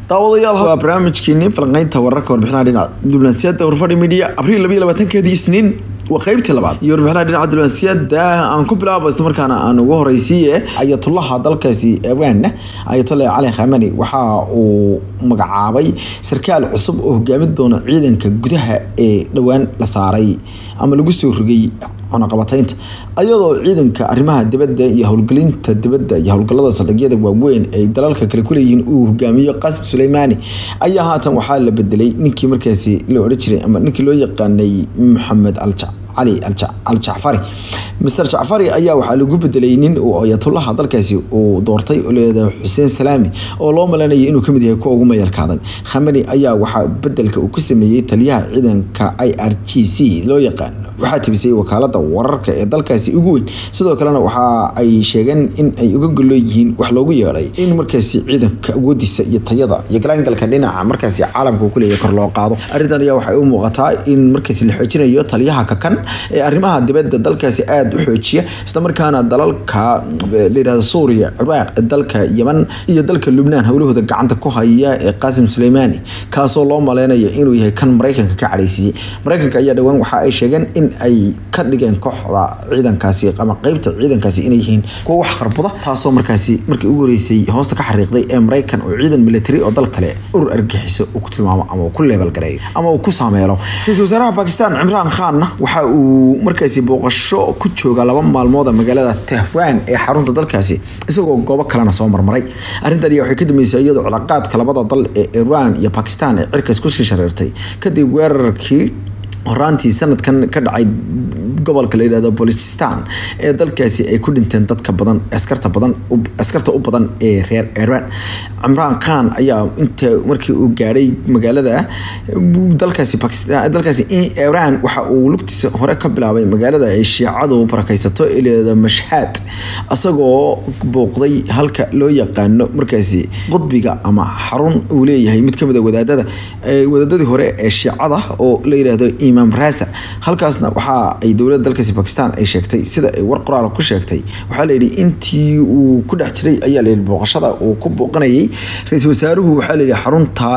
daawadayaal waa barnaamijkiini falanqeynta wararka warbixinaha dhinaca diblomaasiyadda warfadhi media abriil labayo labaatankeedii isniin waa qeybtii labaad iyo warbixinaha dhinaca diblomaasiyadda aan ku bilaabo isla markaana aan ugu horeysiiye ayatullaha dalkaasi iran ayatollah cali khamani waxa uu magacaabay sarkaal cusub oo hogaamin doona ciidanka gudaha ee dhowaan la saaray ama lagu soo rogay cunaqabataynta ayadoo ciidanka arrimaha dibadda iyo howlgelinta dibadda iyo howlgallada saldhigyada waaweyn ay dalalka kale kuleeyihiin uu hogaamiyo qasim suleymaani ayaa haatan waxaa la bedelay ninkii markaasi la odhan jiray ama ninkii loo yaqaanay maxamed alja cali al-jacfari master jacfari ayaa waxaa lagu bedelay nin uu ayatullaha dalkaasi uu doortay oo leedahay xuseen salaami oo loo malanayay inuu kamid yahay kuwa ugu mayalkaaday khamani ayaa waxaa bedelka uu ku sameeyey taliyaha ciidanka i r g c loo yaqaano waxaa tibisay wakaalada wararka ee dalkaasi ugu weyn sidoo kalena waxa ay sheegeen in ay uga gollo yihiin wax loogu yeedhay in markaasi ciidanka awoodiisa iyo tayada iyo galaangalka dhinaca markaasi caalamka uu kuleeyahay kor loo qaado arrintan ayaa waxay u muuqataa in markaasi la xoojinayo taliyaha kakan ee arrimaha dibadda dalkaasi aada u xoojiya islamarkaana dalalka layihahda suuriya ciraaq dalka yeman iyo dalka lubnaan howlahooda gacanta ku haya ee qaasim suleymaani kaasoo loo maleynayo inuu yahay kan maraykanka ka cadhaysiiyey maraykanka ayaa dhowaan waxa ay sheegeen in ay ka dhigeen kooxda ciidankaasi ama qeybta ciidankaasi inay yihiin kuwa wax qarbuda taasoo markaasi markii ugu horeysay hoosta ka xariiqday ee maraykan oo ciidan military oo dal kale urur argaxiso uu ku tilmaamo ama uu ku leebelgareeyo ama uu ku saameelo ra-iisul wasaaraha bakistan cimraan khanna waxa uu markaasi booqasho ku jooga laba maalmooda magaalada tehran ee xarunta dalkaasi isagoo goobo kalena soo marmaray arrintan ayaa waxay ka dambeysay iyadoo cilaaqaadka labada dal ee iran iyo bakistan ee cirkaas kusii shareertay kadib weerarkii horaantii sanadkan ka dhacay gobolka la yidhahdo bolistan ee dalkaasi ay ku dhinteen dadka badan askarta badan askarta u badan ee reer iran cimraan khan ayaa inta markii uu gaadhay magaalada dalkaasi bakistan dalkaasi iran waxa uu lugtiisa hore ka bilaabay magaalada ay shiicadu barakaysato ee layidhahdo mashhaad isagoo booqday halka loo yaqaano markaasi qudbiga ama xarun uu leeyahay mid kamid a wadaadada wadaadadii hore ee shiicada oo la yidhaahdo imaam rasa halkaasna waxa ay dowladda dalkaasi bakistan ay sheegtay sida ay war qoraal ku sheegtay waxaa layidhi intii uu ku dhex jiray ayaa layidhi booqashada uu ku booqanayay ra-iisul wasaaruhu waxaa layidhi xarunta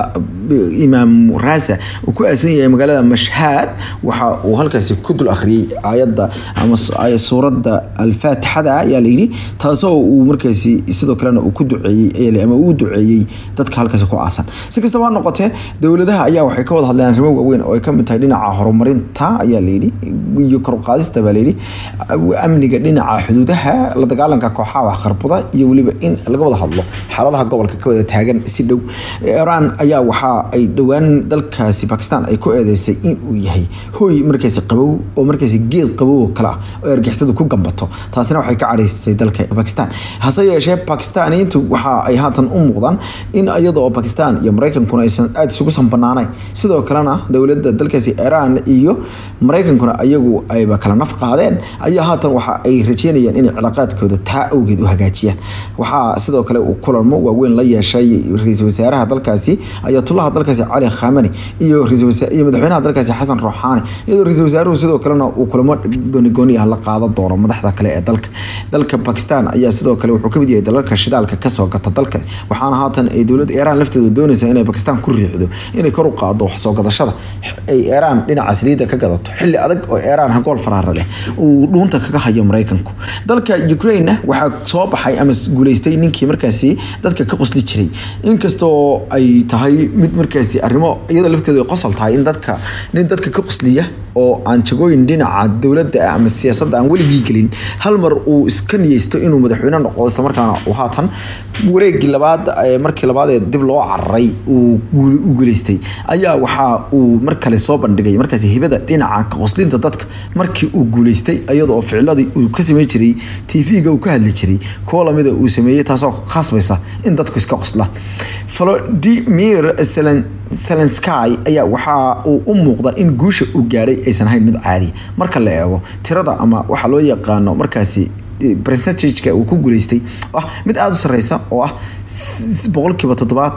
imaam rasa uu ku aasan yahay magaalada mashhaad waxa uu halkaasi ku dul akhriyey aayadda ama suuradda alfaatixada ayaa layidhi taasoo uu markaasi sidoo kalena uu ku duceeyey ama uu duceeyey dadka halkaasi ku aasan si kastaba ha noqotee dowladaha ayaa waxay ka wada hadleen arrimo waaweyn oo ay kamid tahay dhinaca horumarinta ayaa layidhi iyo koruqaadista baa layidhi amniga dhinaca xuduudaha la dagaalanka kooxaha waxqarbuda iyo weliba in laga wada hadlo xaaladaha gobolka ka wada taagan si dhow iran ayaa waxa ay dhowaan dalkaasi bakistan ay ku eedeysay in uu yahay hooy markaasi qabow oo markaasi geed qabow oo kale ah oo argixisadu ku gambato taasina waxay ka cadhaysay dalka bakistan hase yeeshee bakistaniyiintu waxa ay haatan u muuqdaan in iyadoo bakistan iyo maraykankuna aysan aada isugu sanbanaanayn sidoo kalena dowladda dalkaasi iran iyo maraykankuna ayagu ayba kala naf qaadeen ayaa haatan waxa ay rajeynayaan inay cilaaqaadkooda taa awgeed u hagaajiyaan waxaa sidoo kale uu kulamo waaweyn la yeeshay ra-iisul wasaaraha dalkaasi ayatullaha dalkaasi cali khamani iyo iyo madaxweynaha dalkaasi xasan ruuxaani iyadoo ra-iisul wasaaruhu sidoo kalena uu kulamo goonigooni ah la qaadan doono madaxda kale ee dalka dalka bakistan ayaa sidoo kale wuxuu kamid yahay dalalka shidaalka kasoo gata dalkaasi waxaana haatan ay dowladda iiraan lafteedu doonaysaa inay bakistan ku riixdo inay kor u qaado wax soo gadashada ay iiraan dhinaca saliidda ka gadato xilli adag oo iiraan hagool faraara leh uu dhuunta kaga hayo maraykanku dalka ukraine waxaa soo baxay ama guuleystay ninkii markaasi dadka ka qosli jiray inkastoo ay tahay mid markaasi arrimo iyada lafkeedu ay qosol tahay in dadka nin dadka ka qosliya oo aan jagooyin dhinaca dowladda ama siyaasadda aan weligii gelin hal mar uu iska niyeysto inuu madaxweyne noqdo islamarkaana uu haatan wareegii labaad markii labaad ee dib loo cararay uu guuleystay ayaa waxa uu mar kale soo bandhigay markaasi hibada dhinaca ka qoslinta dadka markii uu guuleystay iyadoo ficladii uu ka sameyn jiray tv-ga uu ka hadli jiray kuwo lamida uu sameeyey taasoo khasbaysa in dadku iska qoslaan volodimir zelensky ayaa waxa uu u muuqda in guusha uu gaadhay aysan ahayn mid caadi marka la eego tirada ama waxa loo yaqaano markaasi percentageka uu ku guuleystay ah mid aada u sareysa oo ah boqolkiiba toddobaatan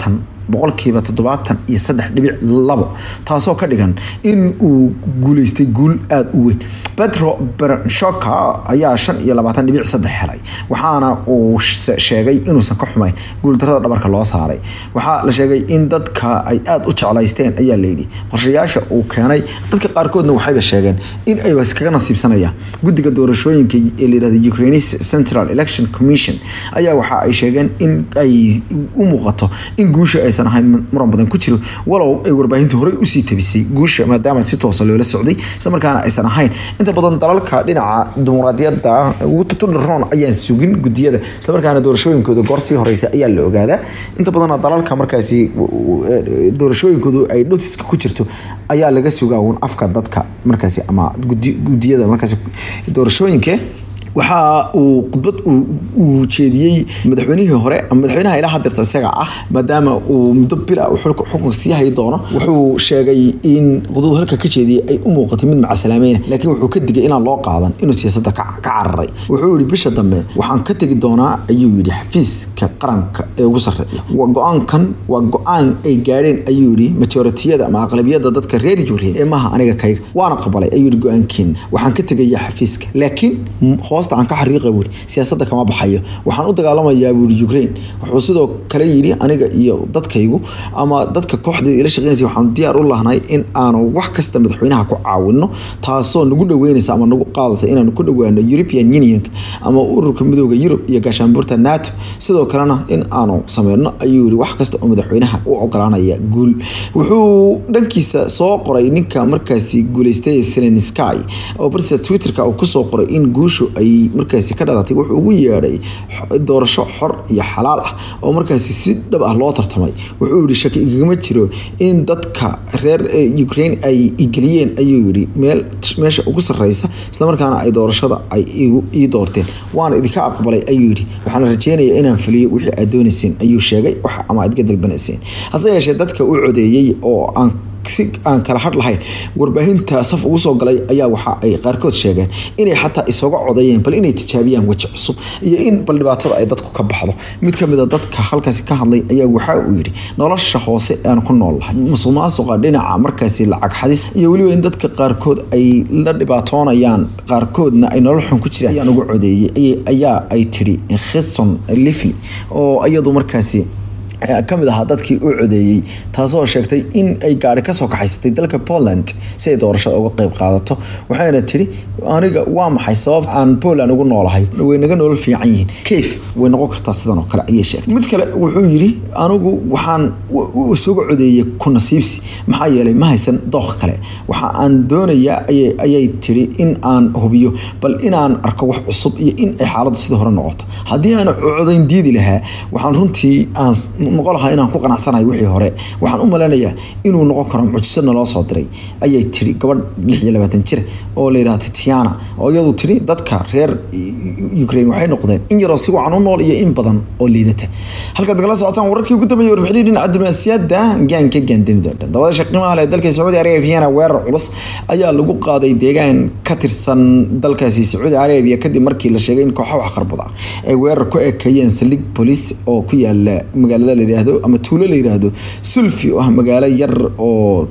boqolkiiba toddobaatan iyo saddex dhibic labo taasoo ka dhigan in uu guuleystay guul aada u weyn petro bernshoka ayaa shan iyo labaatan dhibic saddex helay waxaana uu sheegay inuusan ka xumayn guuldarada dhabarka loo saaray waxaa la sheegay in dadka ay aada u jeclaysteen ayaa layidhi qorshayaasha uu keenay dadka qaarkoodna waxayba sheegeen in ayba iskaga nasiibsanayaan guddiga doorashooyinka ee layihahda ukrainis central election commission ayaa waxa ay sheegeen in ay u muuqato in guusha aysan ahayn muran badan ku jiro walow ay warbaahinta horey usii tabisay guusha maadaama si toosa loola socday isla markaana aysan ahayn inta badan dalalka dhinaca dimuqraadiyadda ugu tutudharoon ayaan sugin gudiyada isla markaana doorashooyinkooda goor sii horeysa ayaa la ogaadaa inta badan dalalka markaasi doorashooyinkoodu ay notiska ku jirto ayaa laga sugaa uun afka dadka markaasi ama gudiyada markaasi doorashooyinka waxa uu khudbad uu jeediyey madaxweynihii hore ama madaxweynaha ilaa hadeerta isaga ah maadaama uu muddo bil ah xukunka sii hayi doono wuxuu sheegay in khudbadu halka ka jeediyey ay u muuqatay mid macasalaameyn laakiin wuxuu ka digay inaan loo qaadan inuu siyaasadda ka cararay wuxuu yihi bisha dambe waxaan ka tegi doonaa ayuu yidhi xafiiska qaranka ee ugu sarreeya go-aankan waa go-aan ay gaadheen ayuu yidhi majoritiyada ama aqlabiyada dadka reer jureen ee maaha aniga kayga waana qabalay ayuu yidhi go-aankiin waxaan ka tegaya xafiiska laakiin hoos aan ka xariiqa buuri siyaasadda kama baxayo waxaan u dagaalamayaa buuri ukraine wuxuu sidoo kale yidhi aniga iyo dadkaygu ama dadka kooxdeeda ila shaqeynaysa waxaan diyaar u lahnay in aanu wax kasta madaxweynaha ku caawino taasoo nagu dhaweynaysa ama nagu qaadaysa inaanu ku dhawaano european unionka ama ururka midooda yurub iyo gaashaanbuurta nato sidoo kalena in aanu sameyno ayuu yihi wax kasta oo madaxweynaha u ogolaanaya guul wuxuu dhankiisa soo qoray ninka markaasi guuleystay selensky oo bartiisa twitterka uu kusoo qoray in guushu ay markaasi ka dhalatay wuxuu ugu yeedhay doorasho xor iyo xalaal ah oo markaasi si dhab ah loo tartamay wuxuu yihi shaki igagama jiro in dadka reer ukraine ay igeliyeen ayuu yihi meel meesha ugu sareysa islamarkaana ay doorashada ay ii doorteen waana idinka aqbalay ayuu yihi waxaana rajeynaya inaan fuliyo wixii aad doonayseen ayuu sheegay ama aad iga dalbanayseen hase yeeshee dadka u codeeyey oo aan si aan kala hadh lahayn warbaahinta saf ugu soo galay ayaa waxa ay qaarkood sheegeen inay xataa isaga codeeyeen bal inay tijaabiyaan weji cusub iyo in bal dhibaatada ay dadku ka baxdo mid kamid a dadka halkaasi ka hadlay ayaa waxa uu yidhi nolosha hoose aan ku nool lahay musuq maasuqa dhinaca markaasi lacag xadis iyo weliba in dadka qaarkood ay la dhibaatoonayaan qaarkoodna ay nolol xun ku jiraan ayaan ugu codeeyey ayaa ay tidhi khison lifley oo iyadu markaasi kamid ahaa dadkii u codeeyey taasoo sheegtay in ay gaari kasoo kaxaysatay dalka poland si ay doorashada uga qeyb qaadato waxayna tiri aniga waa maxay sabab aan poland ugu noolahay way naga nolol fiican yihiin kayf way noqon kartaa sidan oo kale ayay sheegtay mid kale wuxuu yidhi anigu waxaan isuga codeeyey ku nasiibsi maxaa yeelay ma haysan dooq kale waxa aan doonayaa ayay tiri in aan hubiyo bal inaan arko wax cusub iyo in ay xaaladdu sida hore noqoto haddii aan codayn diidi lahaa waxaan runtii aan noqon lahaa inaan ku qanacsanahay wixii hore waxaan u malaynayaa inuu noqon karo mucjiso naloo soo diray ayay tiri gabadh lix iyo labaatan jir oo la yidhaha titiana oo iyadu tiri dadka reer ukraine waxay noqdeen in yaroo si wacan u nool iyo in badan oo liidata halkaad nagala socotaan wararkii ugu dambeeyay warbixinii dhinaca diblomaasiyadda gaanka gaandinida dabada qiimaha leh dalka sacuudi arabiana weerar culus ayaa lagu qaaday deegaan ka tirsan dalkaasi sacuudi arabiya kadib markii la sheegay in kooxo wax qarbuda ay weerar ku ekeeyeen saldhig bolis oo ku yaala magaalada layidhaahdo ama tuulo la yidhaahdo sulfi oo ah magaalo yar oo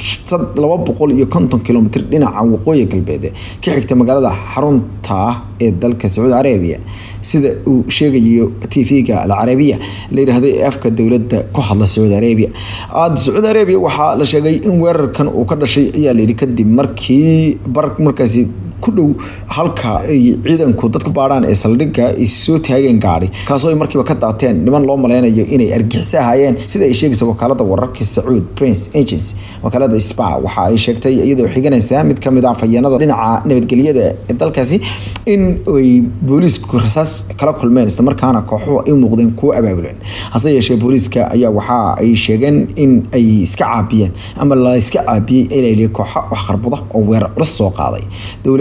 laba boqol iyo konton kilomitr dhinaca waqooyi galbeed ka xigta magaalada xarunta ah ee dalka sacuudi arabiya sida uu sheegayo tv-ga alcarabiya la yidhaahdo ee afka dowladda ku hadla sacuudi arabiya sacuudi arabiya waxaa la sheegay in weerarkan uu ka dhashay ayaa layidhi kadib markii bar markaasi ku dhow halka ay ciidanku dadku baadhaan ee saldhigga ay soo taageen gaadhi kaasoo ay markiiba ka daateen niman loo maleynayo inay argixisa ahaayeen sida ay sheegaysa wakaalada wararka sacuud prince agency wakaalada spa waxa ay sheegtay iyadoo xiganaysa mid kamid ah fayeenada dhinaca nabadgelyada ee dalkaasi in ay booliisku rasaas kala kulmeen islamarkaana kooxuhu ay muuqdeen kuwo abaabuleen hase yeeshee booliiska ayaa waxa ay sheegeen in ay iska caabiyeen ama la iska caabiyey ilal kooxa wax qarbuda oo weerar culus soo qaaday dowlada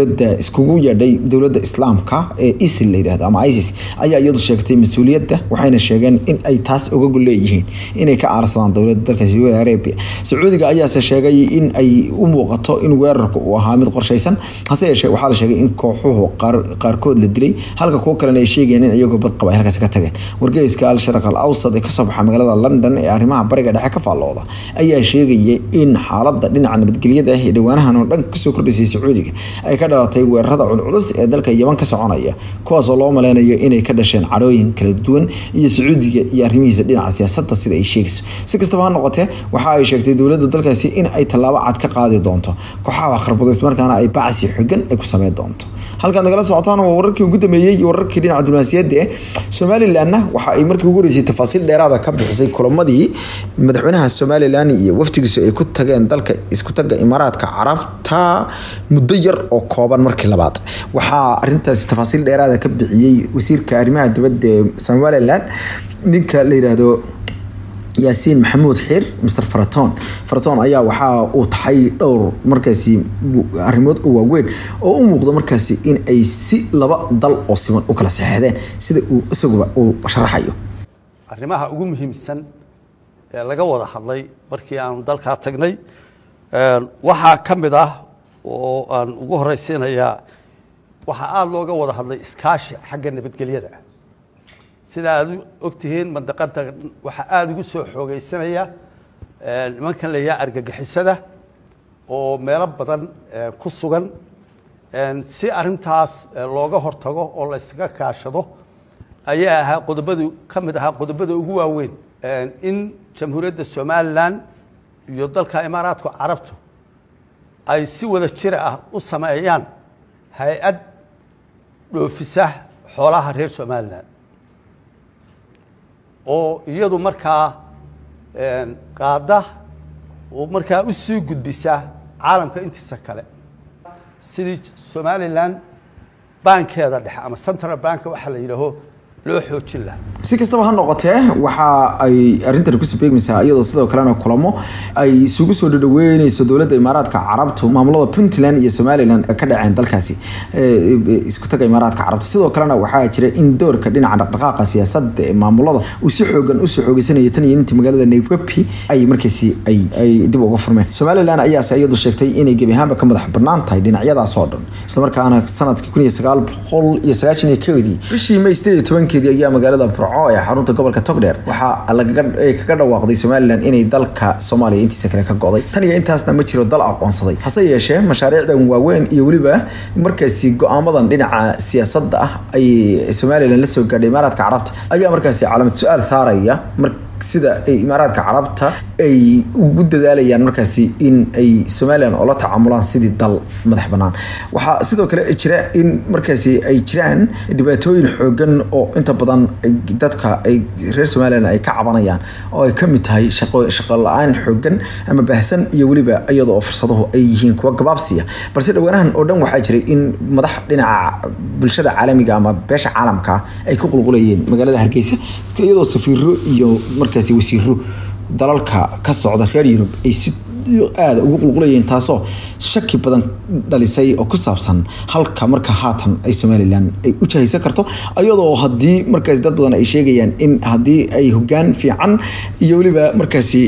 dowladda iskugu yeedhay dowladda islaamka ee isil la yidhahdo ama isis ayaa iyadu sheegtay mas-uuliyadda waxayna sheegeen in ay taas ogagu leeyihiin inay ka aarsadaan dowladda dalka sacuudi arabia sacuudiga ayaase sheegay in ay u muuqato in weerarku uu ahaa mid qorshaysan hase yeeshee waxaa la sheegay in kooxuhu qaarkood la dilay halka kuwo kalena ay sheegayeen in iyagoo badqaba ay halkaasi ka tageen wargeyska al-sharq al awsad ee kasoo baxa magaalada london ee arrimaha bariga dhexe ka faallooda ayaa sheegaya in xaaladda dhinaca nabadgelyada ah ee dhowaanahan oo dhan kasoo kordhaysay sacuudiga ay ka dhalatay weerarada culculus ee dalka yaman ka soconaya kuwaasoo loo maleynayo inay ka dhasheen cadhooyin kala duwan iyo sacuudiga iyo arrimihiisa dhinaca siyaasadda sida ay sheegayso si kastaba ha noqotee waxa ay sheegtay dowladda dalkaasi in ay tallaabo cad ka qaadi doonto kooxaha waxqarbado ismarkaana ay bacsi xogan ay ku sameyn doonto halkaad nagala socotaan waa wararkii ugu dambeeyey iyo wararkii dhinaca diblomaasiyadda eh somalilanna waxa ay markii ugu horeysay tafaasiil dheeraada ka bixisay kulamadii madaxweynaha somalilan iyo wafdigiisu ay ku tageen dalka isku taga imaaraadka carabta muddo yar oo kooban markii labaad waxaa arintaasi tafaasiil dheeraada ka bixiyey wasiirka arrimaha dibadda ee somalilan ninka la yidhaahdo yaasiin maxamuud xiir mr faraton faraton ayaa waxaa uu taxay dhowr markaasi arrimood u waaweyn oo u muuqdo markaasi in ay si laba dal oo siman u kala saxeexdeen sida uu isaguba uu sharaxayo arrimaha ugu muhiimsan ee laga wada hadlay markii aanu dalkaa tagnay waxaa ka mid ah oo aan ugu horeysiinayaa waxaa aada looga wada hadlay iskaashi xagga nabadgelyada sida aad ogtihiin mandaqada waxaa aada ugu soo xoogeysanaya nimankan la yaha argagixisada oo meelo badan ku sugan si arintaas looga hortago oo la yskaga kaashado ayaa ahaa qodobadu ka mid ahaa qodobada ugu waaweyn in jamhuuriyadda somalilan iyo dalka imaaraadka carabtu ay si wada jira ah u sameeyaan hay-ad dhoofisa xoolaha reer somalilan oo iyadu markaa qaada oo markaa u sii gudbisa caalamka intiisa kale sidii somalilan bankeeda dhexe ama central bank waxaa la yidhaaho loo xoojin lahaa si kastaba ha noqotee waxa ay arrintan kusoo beegmaysaa iyadoo sidoo kalena kulamo ay isugu soo dhadhaweyneyso dowladda imaaraadka carabtu maamulada puntland iyo somalilan ka dhaceen dalkaasi isku taga imaaraadka carabta sidoo kalena waxaa jira in doorka dhinaca dhaqdhaqaaqa siyaasadda ee maamulada uu si xoogan usoo xoogeysanayo tan iyo intii magaalada nairobi ay markaasi ay ay dib uga furmeen somalilan ayaase iyadu sheegtay inay gebi ahaanba ka madax banaan tahay dhinacyadaas oo dhan islamarkaana sanadkii kun iyo sagaal boqol iyo sagaashan iyo kowdii bishii may sideed iyo tobankeedii ayaa magaalada burco ee xarunta gobolka togdheer waxaa lagaga kaga dhawaaqday somalilan inay dalka soomaaliya intiisa kale ka go'day tan iyo intaasna ma jiro dal aqoonsaday hase yeeshee mashaariicdan waaweyn iyo weliba markaasi go-aamadan dhinaca siyaasadda ah ay somalilan la soo gaadhay imaaraadka carabta ayaa markaasi calaamad su-aal saaraya mar sida ay imaaraadka carabta ay ugu dadaalayaan markaasi in ay somalilan oola tacaamulaan sidii dal madax banaan waxaa sidoo kale jira in markaasi ay jiraan dhibaatooyin xoogan oo inta badan dadka ay reer somalilan ay ka cabanayaan oo ay kamid tahay shaqo shaqo la-aan xoogan ama baahsan iyo weliba iyada oo fursaduhu ay yihiin kuwa gabaabsiya balse dhawaanahan oo dhan waxaa jiray in madax dhinaca bulshada caalamiga ama beesha caalamka ay ku qulqulayeen magaalada hargeysa iyadoo safiiro iyo markaasi wasiiro dalalka ka socda reer yurub ay si aada ugu qulqulayeen taasoo shaki badan dhalisay oo ku saabsan halka marka haatan ay somalilan ay u jahaysan karto iyadoo haddii markaasi dad badan ay sheegayaan in haddii ay hogaan fiican iyo weliba markaasi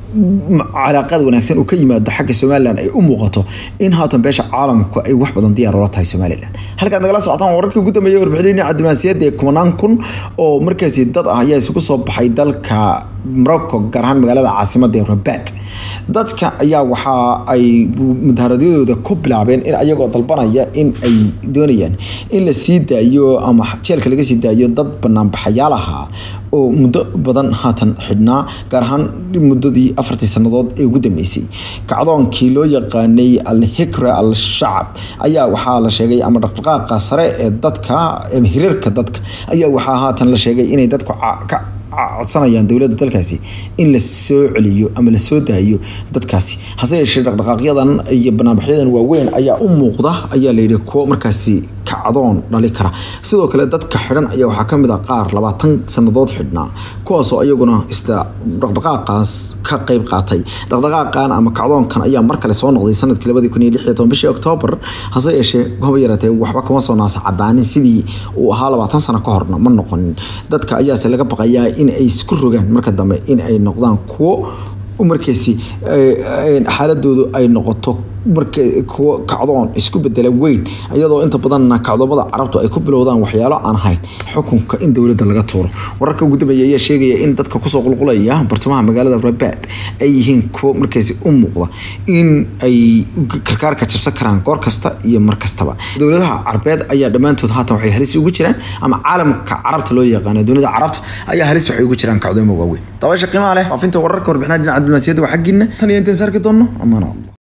calaaqaad wanaagsan uu ka yimaado xagga somalilan ay u muuqato in haatan beesha caalamku ay wax badan diyaar ula tahay somalilan halkaad nagala socotaan wararkii ugu dambeeyay warbixinii cabdimaasiyadda ee kumanaan kun oo markaasi dad ah ayaa isugu soo baxay dalka morocco gaar ahaan magaalada caasimadda ee rabat dadka ayaa waxa ay mudaharadyadooda ku bilaabeen in ayagoo dalbanaya in ay doonayaan in la sii daayo ama jeelka laga sii daayo dad banaanbaxayaal ahaa oo muddo badan haatan xidhnaa gaar ahaan muddadii afartii sannadood ee ugu dambeysay kacdoonkii loo yaqaanay al-hikra al-shacab ayaa waxaa la sheegay ama dhaqdhaqaaqa sare ee dadka hirarka dadka ayaa waxaa haatan la sheegay inay dadku ka codsanayaan dowladda dalkaasi in la soo celiyo ama la soo daayo dadkaasi hase yeeshee dhaqdhaqaaqyadan iyo banaanbaxyadan waaweyn ayaa u muuqda ayaa layidhi kuwo markaasi kacdoon dhali kara sidoo kale dadka xidhan ayaa waxaa kamid ah qaar labaatan sanadood xidhnaa kuwaasoo iyaguna isla dhaqdhaqaaqaas ka qeyb qaatay dhaqdhaqaaqan ama kacdoonkan ayaa mar kale soo noqday sanadkii labadii kun iyo lix iyo toban bishii oktoobar hase yeeshee haba yaraatee waxba kama soo naasa cadaanin sidii uu ahaa labaatan sano ka horna ma noqonin dadka ayaase laga baqayaa in ay isku rogaan marka dambe in ay noqdaan kuwo markaasi xaaladoodu ay noqoto marka kuwo kacdoon isku bedela weyn iyadoo inta badanna kacdoomada carabtu ay ku bilowdaan waxyaalo aan ahayn xukunka in dowladda laga tuuro wararka ugu dambeeya ayaa sheegaya in dadka kusoo qulqulaya bartamaha magaalada rabaad ay yihiin kuwo markaasi u muuqda in ay karkaarka jabsan karaan goor kasta iyo mar kastaba dowladaha carbeed ayaa dhammaantood haatan waxay halis ugu jiraan ama caalamka carabta loo yaqaano dunida carabta ayaa halis waxay ugu jiraan kacdoomo waaweyn dabaasha qiimaha leh faafinta wararka warbixinaha dhinaca diblomaasiyadda waa xaggiina tan iyo intaan saarki doonno amaana allah